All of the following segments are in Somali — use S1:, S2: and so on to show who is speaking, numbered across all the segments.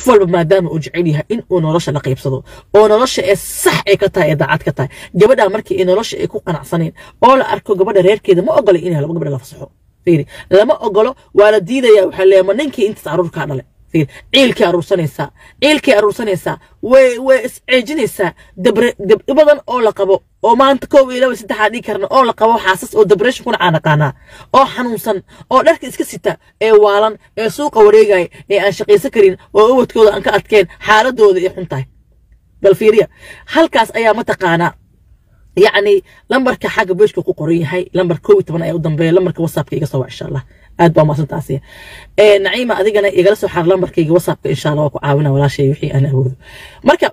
S1: walba maadaama uu jecel yahay in uu nolosha la qaybsado oo nolosha ee sax ay ka tahay ee daacad ka tahay gabadha markii ay nolosha ay ku qanacsaneen oo la arko gabadha reerkeeda ma ogola inay laba gabadha la fasaxo fiiri lama ogolo waa la diidaya waxaa leeyahay ma ninkii intaas caruurkaa dhale fiiri ciilkii aruursanaysaa ciilkii aruursanaysaa way way isceejinaysaa dabre dabdhi badan oo la qabo oo maanta koob iyo laba saddexaa dhigi karna oo la qabo xaasas oo depression kuna caanaqaanaa oo xanuunsan oo dharka iska sita ee waalan ee suuqa wareegaya ee aan shaqaysan karin oo awadkooda aan ka adkeen xaaladooda ay xun tahay bal fiiriya halkaas ayaa mataqaanaa yacni lambarka xagga beeshka ku qoran yahay lambar koob iyo toban ayaa u dambeeya lambarka whatsappka iga soo wac insha allah aad baa maasantaasi naciima adigana igala soo xaar lambarkayga whatsappka insha allah waa ku caawina walaashay wixii aan awoodo marka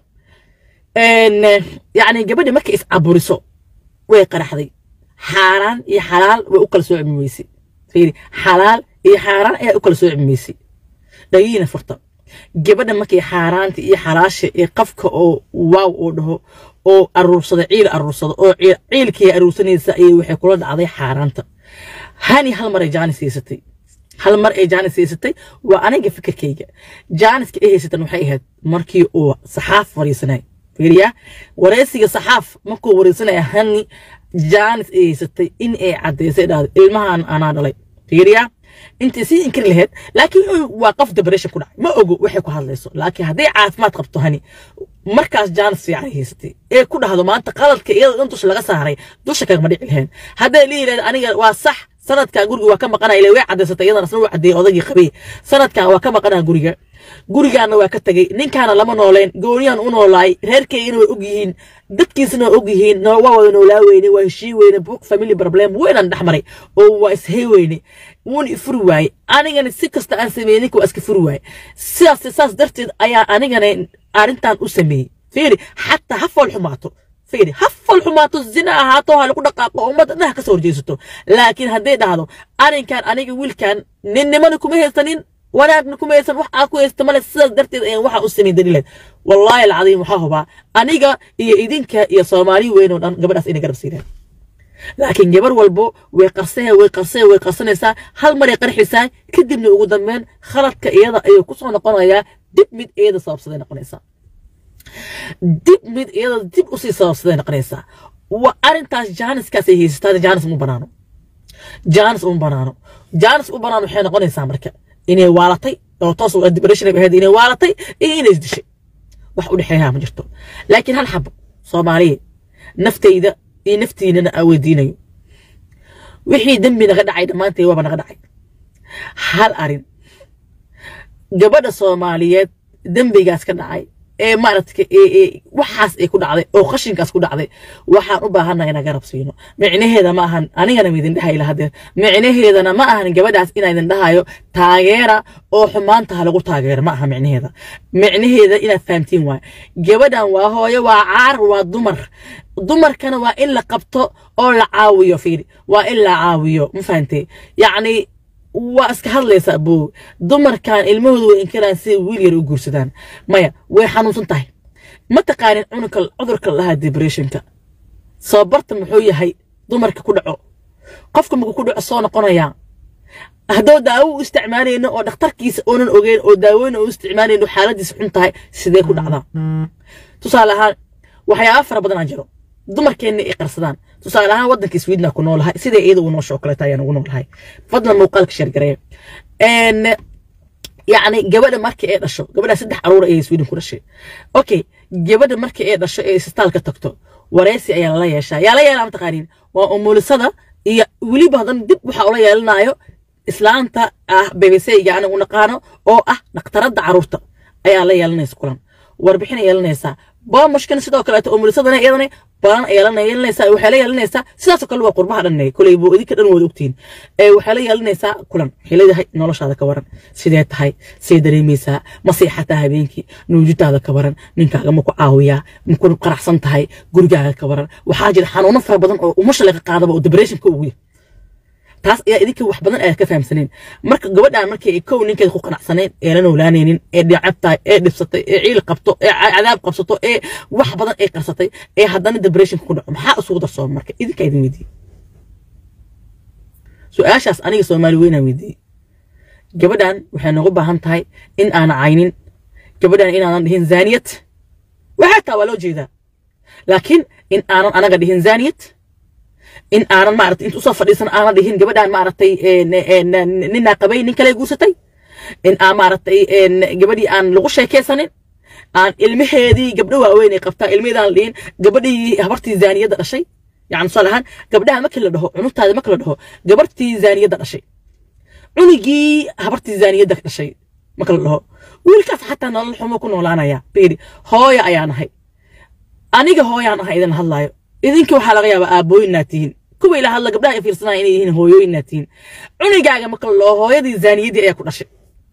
S1: yacni gabadhi markay iscaburiso way qaraxday xaaraan iyo xalaal way u kala soo cimi weysay fiiri xalaal iyo xaaraan ayaa u kala soo cimi weysay dhagiina furta gabadha markay xaaraanta iyo xalaasha iyo qafka oo waaw oo dhaho oo aruursada ciil aruursada oo ciilkii aruursanaysa ayay waxay kula dhacday xaaraanta hani hal mar ay jaanis haysatay hal mar ay jaanis haysatay waa aniga fikirkayga jaaniska ay haysatan waxay ahayd markii uu saxaaf fariisanay fiiriya wareysiga saxaaf markuu wareysanaya hani jaanis ay haysatay in ay caddaysay dhahdo ilmahan anaa dhalay fiiriya intay sii inkiri lahayd laakiin waa qof depression ku dhacay ma ogo waxay ku hadlayso laakiin hadday caafimaad qabto hani markaas jaanis fiican haysatay ee ku dhahdo maanta qaladka iyada dhan dusha laga saaray dusha kagama dhici lahayn hadday lihi lahayd aniga waa sax sanadkan guriga waa ka maqanaya ile way cadaysatay iyadana asna wuu cadeeyay odagii qabay sanadkan waa ka maqanaa guriga gurigaana waa ka tagay ninkaana lama nooleen gooniyaan u noolaay reerkeygana way og yihiin dadkiisana waa og yihiin waa wada noolaa weyne waa heshii weyne buuq family problem weynan dhex maray oo waa ishey weyne wuuna ifuri waaye anigana si kasta aan sameeyey ninka waa iska furi waaye sidaas saas darteed ayaa anigana arrintan u sameeyey fiiri xataa ha fool xumaato fiiri ha fool xumaato zina ahaato ha lagu dhaqaaqo ummadda dhinac ka soo horjeesato laakiin hadday dhahdo arrinkan aniga wiilkan ninnimana kuma haysanin wanaagna kuma haysan wax aa ku haysta male sidaas darteed ayaan waxaa u samayn daliileed wallaahi alcadiim waxaa hubaa aniga iyo idinka iyo soomaali weyn oo dhan gabadhaas inay garab siideen laakiin gabar walbo way qarsee way qarsee way qarsanaysaa hal maray qarxaysaa kadibna ugu dambeyn khaladka iyada ayuu kusoo noqonayaa dib mid iyada sababsaday noqonaysaa dib mid iyada dib usii sababsaday noqonaysaa wa arrintaas jaaniskaas ay haysataa jaanis uma banaano jaanis uma banaano jaanis u banaan waxay noqonaysaa marka inay waalatay oo toos depression ahayd inay waalatay iyo inay isdishay wax u dhexeeyaa ma jirto laakiin hal xabo soomaaliya naftayda iyo naftiinana aan weydiinayo wixii dembi naga dhacay dhammaantay waaba naga dhacay hal arin gabadha soomaaliyeed dembigaas ka dhacay ee maaragtay waxaas ay ku dhacday oo qashinkaas ku dhacday waxaan u baahannahay inaan garab siino micnaheeda ma ahan anigana midin dhahay lahadeer micnaheedana ma ahan gabadhaas inaa idin dhahayo taageera oo xumaanta ha lagu taageero ma aha micnaheeda micnaheeda inaad fahamtiin waay gabadhan waa hooyo waa caar waa dumar dumarkana waa in la qabto oo la caawiyo fiiri waa in la caawiyo ma fahantay yacni waa iska hadlaysaa boo dumarkan ilmahooda way inkaraan si wiil yar u guursadaan maya way xanuunsan tahay ma taqaanin cunugka cudurka lahaa depressionka sababarta muxuu yahay dumarka ku dhaco qofka markuu ku dhaco soo noqonayaa haddoo daawo u isticmaalayno oo dhakhtarkiisa oonan ogeyn oo daawooyin u isticmaalayno xaaladiisa xun tahay sidee ku dhacdaa tusaale ahaan waxyaaba fara badan aan jiro dumarkeenna ay qarsadaan tusaale ahaan waddanka sweden ku noolahay sida iyada uu noosho kaleeta ayaan ugu noolahay fadlan muuqaalka sheergareeya yacni gabadha marka ay dhasho gabadha saddex caruur ayay sweden ku dhashay okay gabadha marka ay dhasho ee isbitaalka tagto wareysi ayaa lala yeeshaa yaa la yeelaa mataqaaniin waa umulisada iyo weliba hadan dib waxaa ula yeelanayo islaanta ah bbc-ga anigu naqaano oo ah dhakhtaradda caruurta ayaa la yeelanaysa kulan warbixin ay yeelanaysaa boomushkana sidoo kaleeto umulisadana iyadana balan ayaa la yeelanaysaa waxay la yeelanaysaa sidaasoo kale waa qurbaha dhan koley buu idinka dhan wada ogtihiin waxay la yeelanaysaa kulan waxay leedahay noloshaada ka waran sidee tahay see dareemaysaa ma seexataa habeenkii nuujitaada ka waran ninkaaga ma ku caawiyaa ma ku qaraxsan tahay gurigaaga ka waran waxaa jira xanuuno fara badan oo umasha laga qaadaba oo depressionka ugu yah taas ayaa idinka wax badan aad ka fahamsaneen marka gabadhaan markay kow ninkeeda ku qanacsaneen ee la noolaanaynin ee dhicabtahay ee dhibsatay ee ciil qabto ee cadaab qabsato ee wax badan ay qarsatay ee haddana depressionka ku dhaco maxaa isugu darsooma marka idinkaa idin weydiiyey su-aashaas aniga soomaali weynaan weydiiyey gabadhan waxay noogu baahan tahay in aan caynin gabadhan inaanan dhihin zaaniyad waxaa taa waa loo jeedaa laakiin in aanan anaga dhihin zaaniyad in aanan maaragtay inta usoo fadhiisan aanan dhihin gabadhan maaragtay ninaa qabay nin kale guursatay in aan maaragtay gabadhii aan lagu sheekaysanin aan ilmaheedii gabdho waaweyn ay qabtaa ilmaheedaan la dhihin gabadhii habartii zaaniyadda dhashay yani tusaale ahaan gabdhaha markii la dhaho cunugtaada markii la dhaho gabartii zaaniyadda dhashay cunugii habartii zaaniyadda dhashay marka la dhaho wiilkaas xataa nolol xumo ku noolaanaya beeri hooya ayaan ahay aniga hooyaan ahay idin hadlaayo idinka waxaa laga yaabaa aabooyinaa tihiin kuwa ila hadla gabdhaha ay fiirsanaya inay yihiin hooyooyinaa tihiin cunugaaga marka la dhaho hooyadii zaaniyaddii ayaa ku dhashay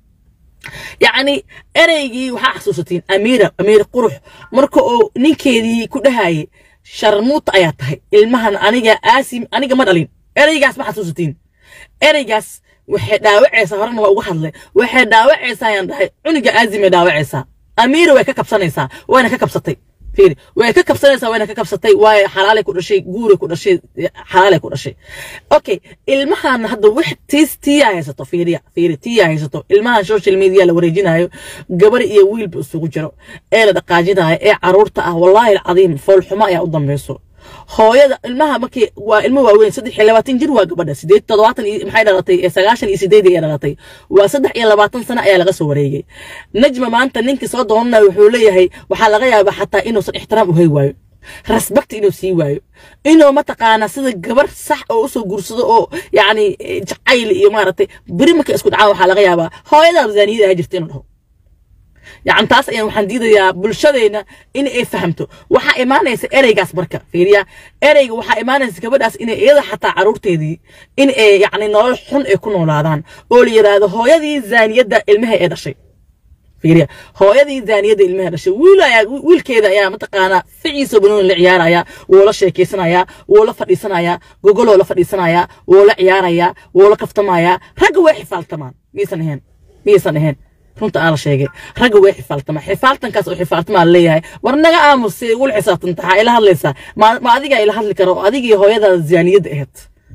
S1: yacni ereygii waxaa xasuusatiin amiira amiir qurux marka uu ninkeedii ku dhahayay sharmuuta ayaa tahay ilmahan aniga aasim aniga ma dhalin ereygaas ma xasuusatiin ereygaas waxay dhaawacaysaa horena waa uga hadlay waxay dhaawacaysaa ayaan dhahay cuniga aazimay dhaawacaysaa amiira way ka kabsanaysaa wayna ka kabsatay fiiri way ka kabsanaysaa wayna ka kabsatay waayo xalaalay ku dhashay guuray ku dhashay xalaalay ku dhashay okay ilmahan hadda wax tiis tiyaa haysato fiiriya fiiri tiyaa haysato ilmahan social media la wareejinayo gabar iyo wiilba isugu jiro ee la dhaqaajinayo ee caruurta ah wallaahi alcadiim foolxumo ayaa u dambayso hooyada ilmaha markii waa ilmo waaweyn saddex iyo labaatan jir waa gabadha sideed toddobaatan iyo maxay dhalatay sagaashan iyo sideed ay dhalatay waa saddex iyo labaatan sano ayaa laga soo wareegay najma maanta ninkii soo doonanayo wuxuu leeyahay waxaa laga yaabaa xataa inuusan ixtiraam u hay waayo rasbakti inuu sii waayo inuu mataqaanaa sida gabar sax oo usoo guursado oo yacni jacayl iyo maaragtay beri markay isku dhacaan waxaa laga yaabaa hooyadaa zaaniyada ahaa jirta inuu dhaho يعني تاس أيام وحن ديدا يا بلشدينا إن إيه فهمته وحا إيمانيس إريغاس بركة فيريا إريغ وحا إيمانيس كبداس إن إيه حتى عرورتي دي إن إيه يعني نول حن يكون ولادان أولي يراد هو يدي زانية دا إلمها إيه شيء فيريا هو يدي زانية دا إلمها شيء ولا يا ويل كذا يا متقانا فعيسو بنون العيار يا ولا شيء كيسنا يا ولا فريسنا يا جوجل ولا فريسنا يا ولا عيار يا ولا كفتما يا رجوا حفال تمام ميسن هين ميسن هين runta aan la sheegay ragga way xifaaltama xifaaltankaas oo xifaaltamaa leeyahay war naga aamus si igula xisaabtanta waxaa ila hadlaysaa ma adigaa ila hadli kara oo adigii hooyadaada ziyaaniyadda ahayd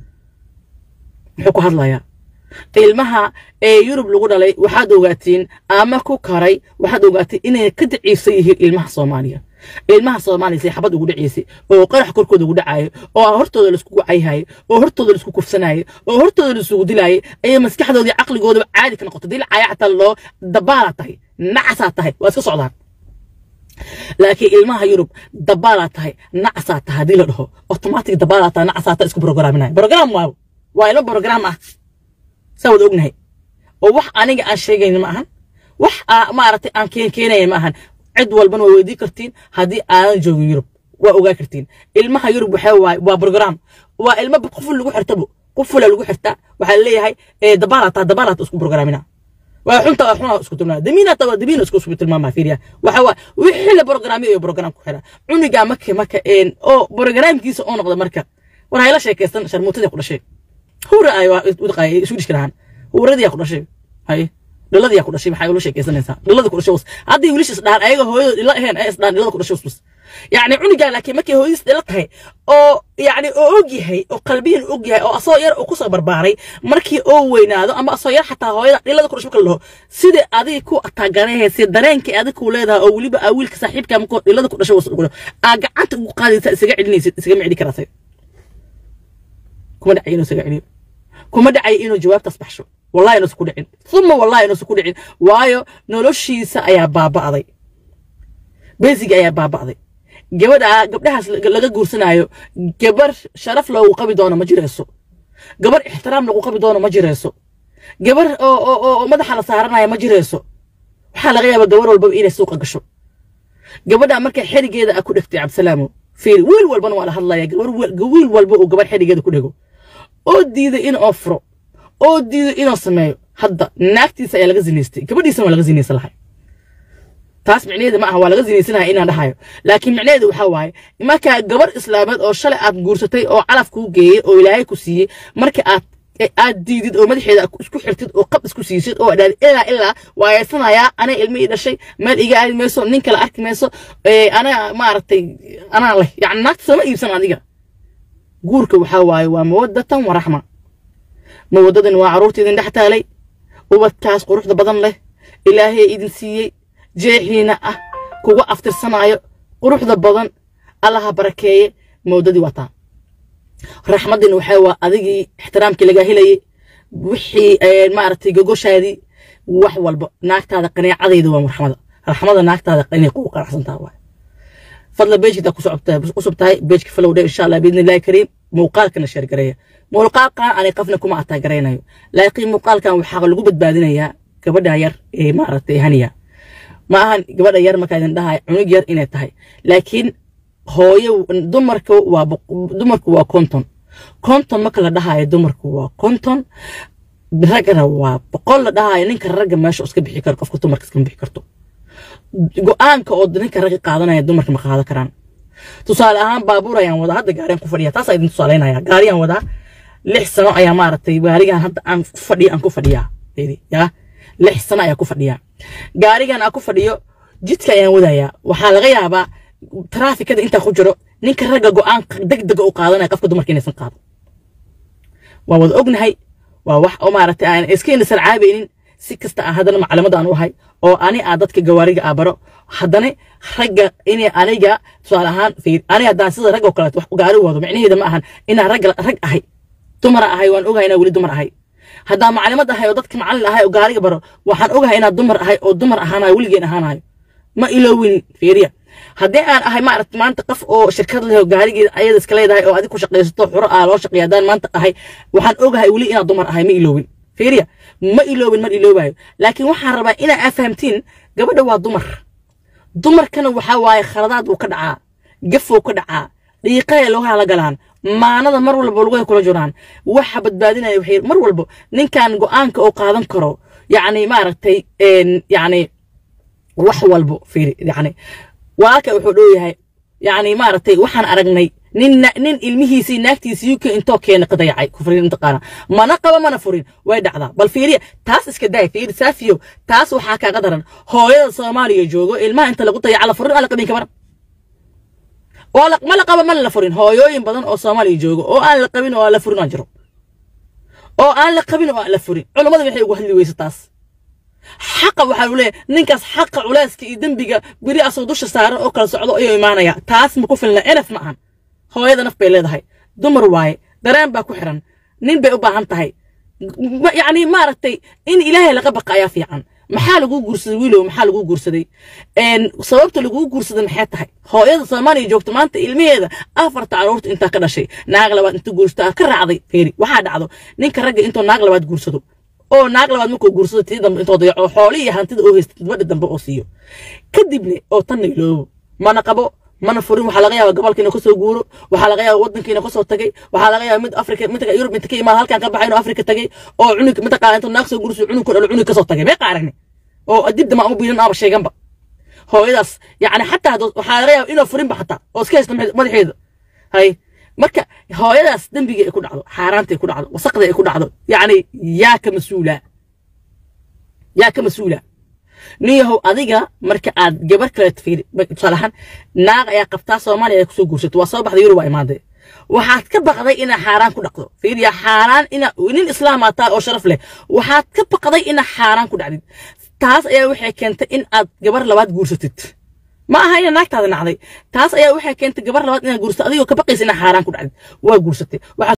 S1: muxuu ku hadlayaa ilmaha ee yurub lagu dhalay waxaad ogaatiin ama ku karay waxaad ogaatiin inay ka daciifsan yihiin ilmaha soomaaliya ilmaha soomaaliya say xabad ugu dhacaysay oo qarax korkooda ugu dhacayo oo hortooda laiskugu cayhayo oo hortooda laisku kufsanayo oo hortooda laisugu dilayo ayay maskaxdoodii caqligoodaba caadi ka noqotay dil caya xataa loo dabaalaa tahay nacasaa tahay waa iska socdaan laakiin ilmaha yurub dabaalaa tahay nacasaa tahay haddii la dhaho automatic dabaalaa tahay nacasaa tahay isku programinaya program waaw waa ilmo program ah saa wada ognahay oo wax aniga aan sheegayna ma ahan wax maaragtay aan keen keenaya ma ahan cid walbana waa weydii kartiin haddii aanan joogin yurub waa ogaa kartiin ilmaha yurub waxaa waaye waa program waa ilmo qoful lagu xirtabo qofula lagu xirtaa waxaa leeyahay dabaalataa dabaalaata isku programina waa xunta waa xunaa isku tilmaama damiinata waa damiina isku isku tilmaama fiiriya waxa waa wixii la programyo iyo program ku xira cuniga marka marka oo programkiisa oo noqda marka war hayla sheekaysan sharmuutadii ku dhashay hura ay udaqaay isu dhish karahan huradii ku dhashay hay dhaladii ku dhashay maxay ula sheekaysanaysaa dhalada ku dhashay haddii wiilashis dhahan ayaga hooyadooda ila ahayn ay isdhaan dhalada ku dhashay bas yacni cunigaa laakiin markay hooyadiis dhalo tahay oo yacni oo og yahay oo qalbiyan og yahay oo asoo yar oo kusoo barbaaray markii oo weynaado ama asoo yar xataa hooyada dhalada ku dhashay marka la dhaho sida adiga ku ataaganayhayse dareenkii adiga ku leedahay oo weliba aa wiilka saaxiibka markoo dhalada ku dhashay wasdhugo aa gacanta ugu qaadaysa isaga celinaysid isaga micdi karaasay kuma dhacay inuu isaga celiyo kuma dhacay inuu jawaabtaas baxsho wallahi inuusan ku dhicin uma wallahi inuusan ku dhicin waayo noloshiisa ayaa baaba'day besiga ayaa baaba'day gabadha gabdhahaas laga guursanayo gabar sharaf loogu qabi doono ma jirayso gabar ixtiraam lagu qabi doono ma jirayso gabar oo madaxa la saaranayo ma jirayso waxaa laga yaabaa gabar walbaba inay suuqa gasho gabadha markay xerigeeda a ku dhegtay cabdisalaamo fiiri wiil walbana waa la hadlaya wiil walba uu gabar xerigeeda ku dhego oo diiday in oo furo oo diiday inuu sameeyo hadda naagtiisa ayaa laga zinaystay gabadhiisana waa laga zinaysan lahay taas micnaheeda ma aha waa laga zinaysanahay inaan dhahayo laakiin micnaheedu waxaa waaye markaa gabar islaameed oo shalay aad guursatay oo calaf kuu geeyey oo ilaahay ku siiyey marka aad aad diidid oo madaxeeda isku xirtid oo qab isku siisid oo dhaadid ilaa ilaa waa yeesanayaa anaa ilmo ii dhashay meel iga aadi mayso nin kale arki mayso anaa maaragtay anaa leh yacni naagta sama iibsan adiga guurka waxaa waaye waa mawadatan waraxma mawadadan waa carruurta idin dhex taalay ubadkaas quruxda badan leh ilaahay idin siiyey jeexiina ah kuga aftirsanaayo quruxda badan allaha barakeeye mowdadii wataa raxmaddina waxaa waa adigii ixtiraamkii lagaa helayay wixii maaragtay gogoshaadii wax walba naagtaada qaneecadayda waa raxmada raxmada naagtaada inay kugu qanacsantaha waay fadla beejkita cusub tahay beejka falowdhe insha allah biidni illahi kariim muuqaalkana sheergareeya muuqaalkan anay qafna kuma ataagaraynayo laakiin muuqaalkan waxaa lagu badbaadinayaa gabadha yar ee maaragtay haniya ma ahan gabadha yar markaa idin dhahay cunug yar inay tahay laakiin hooyo dumarka waa dumarku waa konton konton marka la dhahayo dumarku waa konton raggana waa boqol la dhahayo ninka ragga meesha iska bixi karo qofka dumarka iskama bixi karto go-aanka oo ninka ragga qaadanaya dumarka ma qaadan karaan tusaale ahaan baabuur ayaan wadaa hadda gaariyan ku fadhiya taas idin tusaaleynaya gaariyaan wadaa lix sano ayaa maaragtay gaarigan hadda aan ku fadhiya aan ku fadhiyaa yaa lix sano ayaa ku fadhiyaa gaarigan aan ku fadhiyo jidka ayaan wadayaa waxaa laga yaabaa taraafikada intaa ku jiro ninka ragga go-aanka degdega u qaadanaya qofka dumarka inaysan qaado waa wada ognahay waa wax oo maaragtay aan iska inasan caabaynin si kasta aan haddana maclamada aan u ahay oo ani aa dadka gawaariga aa baro haddana ragga inay aniga tusaale ahaan fiir aniga haddaan sida rag oo kaleeto wax gaari wado micnaheeda ma ahan inaan rag rag ahay dumara ahay waan ogahay inaan weli dumar ahay haddaan maclimad ahay oo dadka macallin ahay oo gaariga baro waxaan ogahay inaan dumar ahay oo dumar ahaanayo weligeen ahaanayo ma iloowin fiiriya haddii aan ahay maaragta maanta qof oo shirkad leh oo gaarigeeda ayada iska leedahay oo adig ku shaqaysato xuro ah loo shaqeeya haddaan maanta ahay waxaan ogahay weli inaan dumar ahay ma iloowin fiiriya ma iloowin mar iloobayo laakiin waxaan rabaa inaa aa fahamtiin gabadha waa dumar dumarkana waxaa waaye khaladaad uu ka dhacaa gafou ka dhacaa dhiiqaya loogaha la galaan maanada mar walba lugahay kula jiraan waxa badbaadinaya waxay mar walba ninkan go-aanka oo qaadan karo yacni maaragtay yacni wax walbo fiiri yacni walaalka wuxuu dhow yacni maaragtay waxaan aragnay nin nin ilmihiisii naagtiisii UK intoo keena qadayacay kufrin intaqaana mana qaba mana furin way dhacdaa bal fiiriya taas iska daay fiiri saafiyo taas waxaa kaaga daran hooyada Soomaaliya joogo ilmaha inta lagu dayaca la furin ala qabin kabar oo la ma la qaba ma la furin hooyooyin badan oo Soomaaliya joogo oo aan la qabin oo la furin aan jiro oo aan la qabin oo aan la furin culimadu waxay ugu hadli weysa taas xaqa waxaa uu leeyahay ninkaas xaqa culeyska iyo dembiga beri asoo dusha saaran oo kala socdo ayuu imaanaya taas ma ku filna enaf ma ahan hooyada naf bay leedahay dumar waaye dareen baa ku xiran nin bay u baahan tahay yacni maaragtay in ilaahay laga baqa ayaa fiican maxaa laguu guursaday wiilow maxaa laguu guursaday sababta laguu guursaday maxay tahay hooyada soomaaliya joogta maanta ilmaheeda afarta caruurta intaa ka dhashay naag labaad inta guursato aad ka raacday feeri waxaa dhacdo ninka ragga intoo naag labaad guursado oo naag labaad markuu guursado tii dambe intoo dayaco xoolihii hantida oo haysta gabadha dambe oo siiyo kadibne oo tanna iloobo mana qabo mana furin waxaa laga yaabaa gobolka inuu kasoo guuro waxaa laga yaabaa waddanka inuu kasoo tagay waxaa laga yaabaa mid afrika mid yurub inta ka imaada halkan ka baxay inuu afrika tagay oo cunug mataqaana intuu naag soo guurso cunug kordhalo cunug kasoo tagay mee qaaragni oo dibda maa u biilan aaba sheeganba hooyadaas yacni xataa waxaa laga yaabaa inuu furinba xataa oo iska haysta madaxeeda hay marka hooyadaas dembiga ay ku dhacdo xaaraanta ay ku dhacdo wasaqda ay ku dhacdo yacni yaa ka mas-uula yaa ka mas-uula nin yahow adiga marka aad gabar kale fiiri tusaale ahaan naag ayaa qabtaa soomaaliya ay kusoo guursato waa soo baxday yurub waa imaaday waxaad ka baqday inaa xaaraan ku dhacdo fiiriya xaaraan ina nin islaamaa taa oo sharaf leh waxaad ka baqday inaa xaaraan ku dhacdid taas ayaa waxay keentay in aad gabar labaad guursatid ma aha ina naagtaada nacday taas ayaa waxay keentay gabar labaad inaad guursato adigoo ka baqaysa inaa xaaraan ku dhacdid waa guursatay